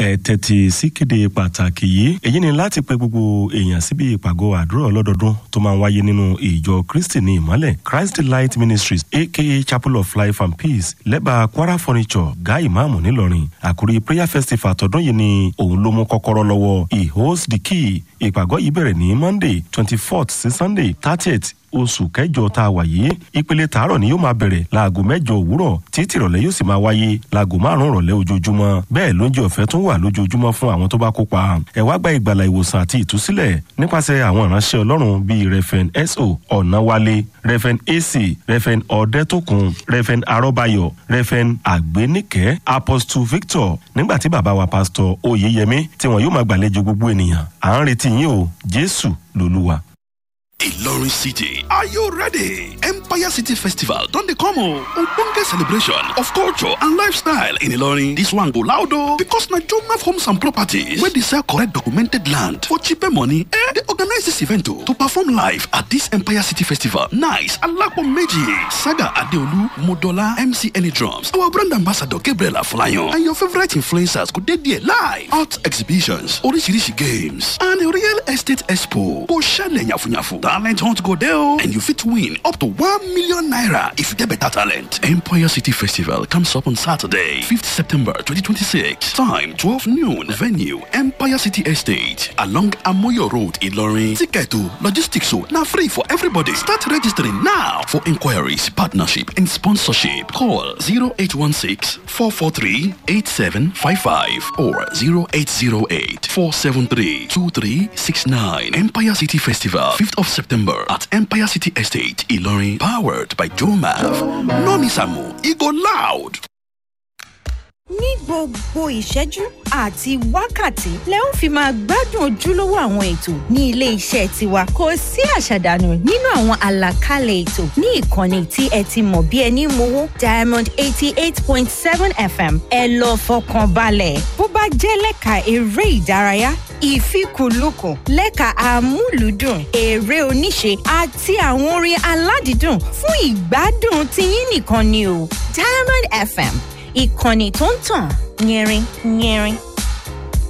ẹ tẹ́tí síkéde pàtàkì yìí èyí ni láti pe gbogbo èèyàn síbi ìpàgọ́ àdúrà ọlọ́dọọdún tó máa ń wáyé nínú ìjọ kristi ní ìmọ́lẹ̀ christ light ministries aka chapel of life and peace lẹ́bàá kwara furniture guy imaamu ńìlọrin àkórí prayer festival tọdún yìí ni òun ló mú kọ́kọ́rọ́ lọ́wọ́ he holds the key ìpàgọ́ yìí bẹ̀rẹ̀ ní monday twenty fourth sí sunday thirtieth oṣù kẹjọ tá a wà yìí ìpele tààrọ ni yóò máa bẹrẹ láago mẹjọ òwúrọ tí tìrọlẹ yóò sì máa wáyé láago márùn rọlẹ ojoojúmọ bẹẹ lóúnjẹ ọfẹ tún wà lójoojúmọ fún àwọn tó bá kópa ẹ wá gba ìgbàlà ìwòsàn àti ìtúsílẹ nípasẹ àwọn ìránṣẹ ọlọrun bíi refen so ọ̀nàwálé refen ac refen ọ̀dẹ́tòkun refen arọ́bayọ̀ refen àgbéníkẹ́ apostle victor nígbà tí bàbá wa pásítọ̀ oyeyemi tí wọn yóò máa gbàlejò gbogbo ènìyàn à ń retí yín o jésù lolúwa. Ilorin City, are you ready? Empire City Festival don dey come o. Ogbonge celebration of culture and lifestyle in Ilorin. This one go loud o because na Jomaf Homes and Properties wey dey sell correct documented land for cheaper money eh dey organize this event o to perform live at this Empire City Festival. Nice Alapo Meji, Saga Adeolu, Modola, MC Any Drums, our brand ambassador Gabriel Afolayan and your favorite influencers go dey there live. Art exhibitions, oríṣiríṣi games and real estate expo go ṣẹlẹ̀ yàfùyàfù. talent hunt go there and you fit win up to 1 million naira if you get better talent. Empire City Festival comes up on Saturday, 5th September 2026. Time 12 noon. Venue Empire City Estate along Amoyo Road, Ilorin. Ticket to logistics so now free for everybody. Start registering now for inquiries, partnership, and sponsorship. Call 0816 443 8755 or 0808 473 2369. Empire City Festival, 5th of September at Empire City Estate, Ilorin, powered by Jomav. No miss amo, e go loud. ní gbogbo ìṣẹ́jú àti wákàtí lẹ ń fi máa gbádùn ojúlówó àwọn ètò ní ilé iṣẹ́ tiwa kò sí àṣàdànù nínú àwọn àlàkalẹ̀ ètò ní ìkànnì tí ẹ ti mọ̀ bí ẹni mowó diamond eighty eight point seven fm ẹ lọ fọkàn balẹ̀ bó bá jẹ́ lẹ́ka eré ìdárayá ìfikùnlukùn lẹ́ka àmúlùdùn eré oníṣe àti àwọn orin aládìídùn fún ìgbádùn tiyín nìkan ni o diamond fm ìkànnì tó ń tàn yẹrin yẹrin.